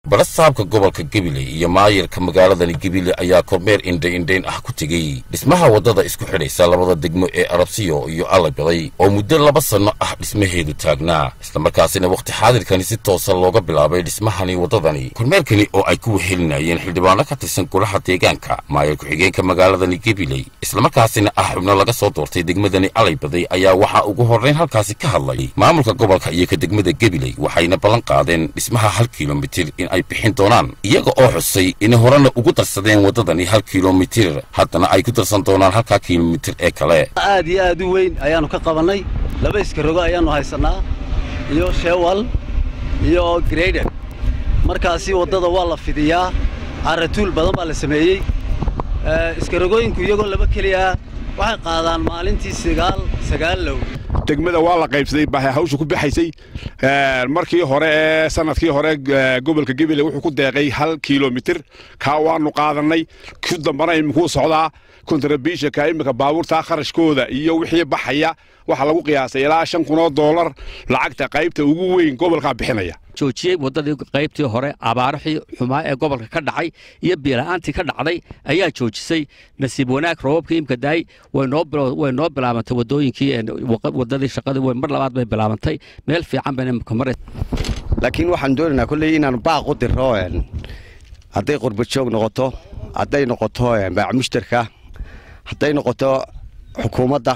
barasaabka gobolka gabiley iyo maayirka magaaladani gabiley ayaa kormeer indhaindhayn ah ku tegey dhismaha waddada isku xidhaysa labada degmo ee arabsiyo iyo allabaday oo muddo laba sanno ah dhismaheedu taagnaa islamarkaasina wakhti xaadirkani si toosa looga bilaabay dhismahani waddadani kormeerkani oo ay ku wehelinayeen xildhibaano ka tirsan golaha deegaanka maayir ku-xigeenka magaaladani gabiley islamarkaasina ah xubno laga soo doortay degmadani allaybaday ayaa waxaa ugu horrayn halkaasi ka hadlay maamulka gobolka iyo ka degmada gabiley waxayna ballan qaadeen dhismaha hal kilomitir in ay bixin doonaan iyaga oo xusay inay horena ugu darsadeen waddadani hal kilomitir haddana ay ku darsan doonaan halkaa kilomitir ee kale aad iyo aad u weyn ayaannu ka qabannay laba iskarogo ayaannu haysannaa iyo shewal iyo greyder markaasi waddada waa la fidiyaa caratuul badan baa la sameeyey iskarogooyinku iyagoo laba keliya waxay qaadaan maalintii sagaal sagaal low degmada waa la qaybsaday baa hawsha ku baxaysay markii hore ee sanadkii hore gobolka gabiley wuxuu ku deeqay hal kilomitir kaa waanu qaadannay ku dambana iminkuu socdaa kontrabishaka iminka baabuurtaa kharashkooda iyo wixii baxaya waxaa lagu qiyaasay ilaa shan kunoo doolar lacagta qaybta ugu weyn gobolkaa bixinaya joojiyey waddadii qaybtii hore abaarixii xumaa ee gobolka ka dhacay iyo biila'aantii ka dhacday ayaa joojisay nasiib wanaag roobabkii imka daay way noo bilaabantay waddooyinkii waddadii shaqadii mar labaad bay bilaabantay meel fiican bayna imka maray laakiin waxaan doonaynaa kolley inaanu baaq u diro hadday qurbajoog noqoto hadday noqoto baacmushtarka hadday noqoto xukuumadda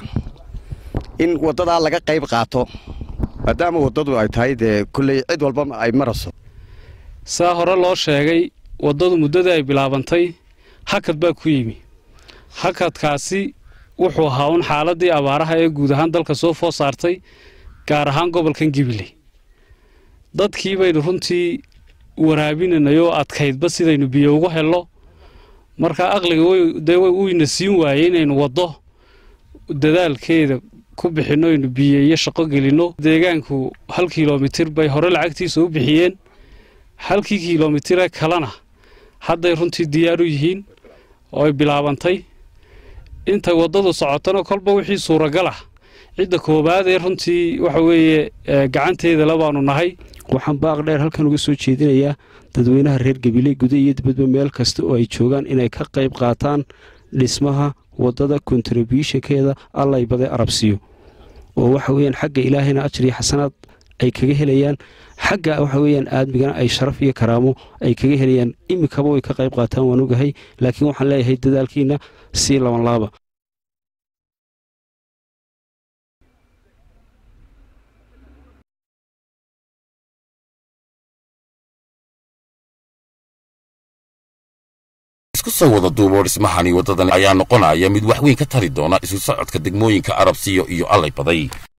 in waddadaa laga qayb qaato maadaama waddadu ay tahay dee kolley cid walba ay marayso saa hore loo sheegay waddadu muddadii ay bilaabantay hakad baa ku yimi hakadkaasi wuxuu ahaa un xaaladdii abaaraha ee guud ahaan dalka soo food saartay gaar ahaan gobolkan gibiley dadkii baynu runtii waraabinanayoo adkaydba sidaynu biyo ugu helno marka aqliga dee wuyna siin waayey inaynu waddo dadaalkeeda ku bixinno aynu biyo iyo shaqo gelinno deegaanku hal kilomitir bay hore lacagtiisa u bixiyeen halkii kilomitire kalena hadday runtii diyaar u yihiin oo ay bilaabantay intay waddadu socotona kolba wixii suuragal ah cidda koowaad ee runtii waxa weeye gacanteeda labaanu nahay waxaan baaq dheer halkan uga soo jeedinayaa dadweynaha reer gabiley guda iyo dibadba meel kasta oo ay joogaan inay ka qayb qaataan dhismaha waddada kontribushankeeda allaybade arabsiyo oo waxa weyaan xagga ilaahayna ajar iyo xasanaad ay kaga helayaan xagga waxa weyaan aadmigana ay sharaf iyo karaamo ay kaga helayaan iminkaba way ka qayb qaataan waan ogahay laakiin waxaan leeyahay dadaalkiina sii labanlaaba isku soo wada duuboo dhismahani waddadani ayaa noqonaya mid wax weyn ka tari doona isu socodka degmooyinka arabsiyo iyo allay baday